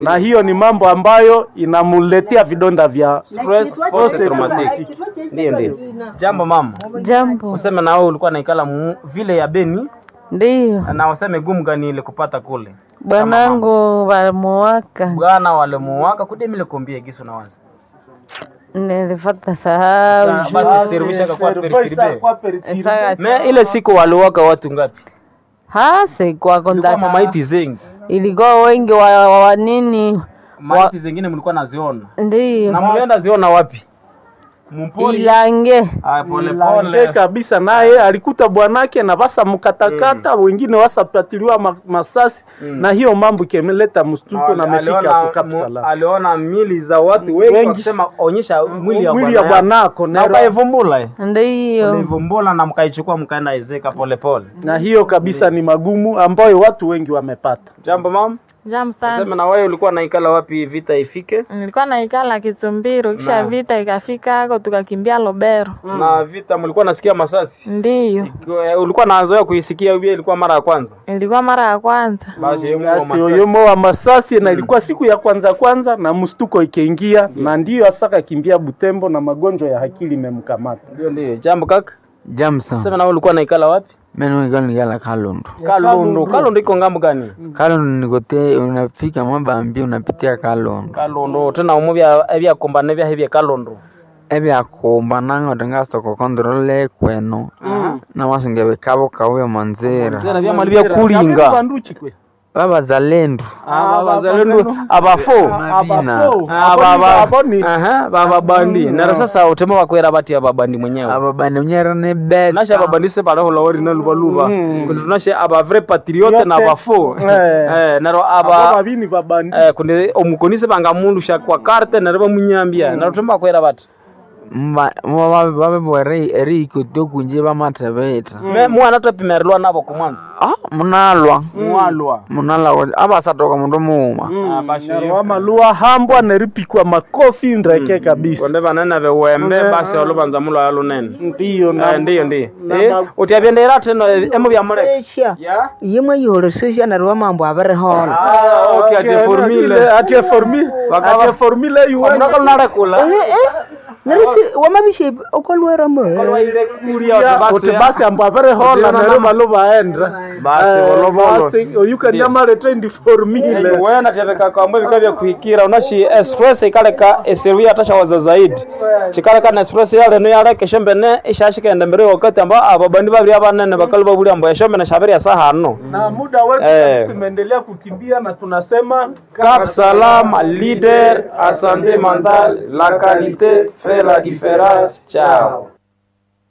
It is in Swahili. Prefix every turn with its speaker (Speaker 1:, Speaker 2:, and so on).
Speaker 1: na hiyo ni mambo ambayo inamuletea vidonda vya
Speaker 2: Stress post traumatic. Ndio ndio. Jambo mama.
Speaker 3: Jambo.
Speaker 2: Useme na wewe ulikuwa naikala mu- vile ya Beni
Speaker 3: Ndiyo,
Speaker 2: na useme gumu gani ile kupata kule.
Speaker 3: bwanangu walimuwaka,
Speaker 2: Bwana wale muwaka kudemile kombie gisu na wazi.
Speaker 3: nilifata sahau
Speaker 2: Ah, Basi servisha kwa perikiribe.
Speaker 3: Saka-
Speaker 2: Me ile siku waliwaka watu ngapi?
Speaker 3: hase kwako
Speaker 2: Kulikuwa
Speaker 3: ndaka
Speaker 2: mamaiti zengi.
Speaker 3: ilikuwa wengi wa, wa, wa nini
Speaker 2: Maiti zingine mlikuwa naziona.
Speaker 3: ndiyo
Speaker 2: Na mlienda ziona wapi? Mumpori.
Speaker 3: ilange
Speaker 2: Ah, pole
Speaker 1: Lange
Speaker 2: pole.
Speaker 1: kabisa naye alikuta bwanake na basa mkatakata wengine wasapatiliwa ma- masasi na hiyo mambo ikeleta mstuko na amefika
Speaker 2: aliona,
Speaker 1: hapo Cap
Speaker 2: mu-
Speaker 1: Salam.
Speaker 2: aliona mili za watu wengi
Speaker 1: Wengi.
Speaker 2: wakisema onyesha mwili ya
Speaker 1: mwili ya
Speaker 2: bwana yako.
Speaker 1: bwanako
Speaker 2: na
Speaker 1: nero-
Speaker 2: ukaivumbula eh.
Speaker 3: ndiyo
Speaker 2: Ulivumbula na mkaichukua mkaenda ezeka pole pole.
Speaker 1: na hiyo kabisa ni magumu ambayo watu wengi wamepata.
Speaker 2: Jambo mama,
Speaker 4: Jam sana.
Speaker 2: sema na wewe ulikuwa naikala wapi vita ifike?
Speaker 4: Nilikuwa naikala Kisumbiro, kisha
Speaker 2: Naam.
Speaker 4: vita ikafika hako tukakimbia Lobero.
Speaker 2: Na vita mlikuwa nasikia masasi?
Speaker 4: Ndiyo,
Speaker 2: Kwa- Ulikuwa nazoea kuisikia hiyo ilikuwa mara ya kwanza?
Speaker 4: ilikuwa mara ya kwanza.
Speaker 2: Basi hiyo
Speaker 1: Basi
Speaker 2: masasi.
Speaker 1: oyomo wa masasi na ilikuwa siku ya kwanza kwanza na mstuko ikiingia na ndiyo asaka kimbia Butembo na magonjwa ya akili imemkamata.
Speaker 2: Ndio ndio. Jambo kaka.
Speaker 5: Jamsa
Speaker 2: Sema na wewe ulikuwa naikala wapi?
Speaker 5: meno igalo nigala Kalundu.
Speaker 2: Kalundu. Kalundu iko ngambo gani?
Speaker 5: Kalundu nikote unafika Mabambi unapitia Kalundu.
Speaker 2: Kalundu tena umuvya ebya kombane bya hebya Kalundu.
Speaker 5: ebyakumba nango tingasoko kontrole kweno namasinga bikabo kauya manzira
Speaker 2: Tena bya mali bya kulinga.
Speaker 1: Banduchi kwe.
Speaker 5: babazalendo
Speaker 2: Aba bazalendo abafo.
Speaker 5: mabina
Speaker 2: Aba
Speaker 1: Aboni.
Speaker 2: Aha, baba bandi. Na sasa utema wakwera bati ababandi mwenyewe.
Speaker 5: ababani unyera ne bet
Speaker 2: nashe ababandise pale holowori na lubaluba kundi tunashe aba vrai patriote na abafo
Speaker 1: Eh.
Speaker 2: eh naro
Speaker 1: Abo
Speaker 2: aba
Speaker 1: babini babandi.
Speaker 2: eh kundi omukonise bangamulusha kwa karte naro bamunyambia naro tumba kwera bati
Speaker 5: babebwere eriko tokunje bamatebeta
Speaker 2: me mwana topimerelwa nabo kumwanza
Speaker 5: ah munalwa
Speaker 2: mwalwa
Speaker 5: munalwa abasatoka mundu muuma
Speaker 1: Nero amalua hambwa neripikwa makofi ndreke kabisa.
Speaker 2: konde banene bewembe basi olubanza mulo alunene
Speaker 1: Ndiyo na
Speaker 2: Eh, ndiyo ndiyo
Speaker 1: na
Speaker 2: Eh,
Speaker 1: ma-
Speaker 2: utiabyendera teno emu bya mure
Speaker 6: esha
Speaker 2: ya
Speaker 6: yimwe yiholesesha neryo mambo abirihola
Speaker 2: ah okay ati formule
Speaker 1: atie formule
Speaker 2: Bakaba-
Speaker 1: atie formule yuwe
Speaker 2: omunaka lunarekula
Speaker 6: nerisi wamabishe okolwera mo
Speaker 2: kolwaire kuria
Speaker 1: uti basi ambo averehola
Speaker 2: Ndiyo,
Speaker 1: nero
Speaker 2: na-
Speaker 1: balo baenda
Speaker 2: Basi, bolo, bolo.
Speaker 1: basi oyuka nyamare trendi formule
Speaker 2: wena teveka kwambwe vika vya kuhikira unashi express ikaleka esiru yatashawaza zaidi chikaleka na express yale no yale keshembe ne ishashikaenda mbere wakati ambao ababandi babiri abanene bakali babuli ambo yashombe na shabiri ya saa hano
Speaker 1: na muda wetu
Speaker 2: Eh.
Speaker 1: kabisa umeendelea kukimbia na tunasema
Speaker 2: Cap Salam leader à santé mentale la qualité fait la différence ciao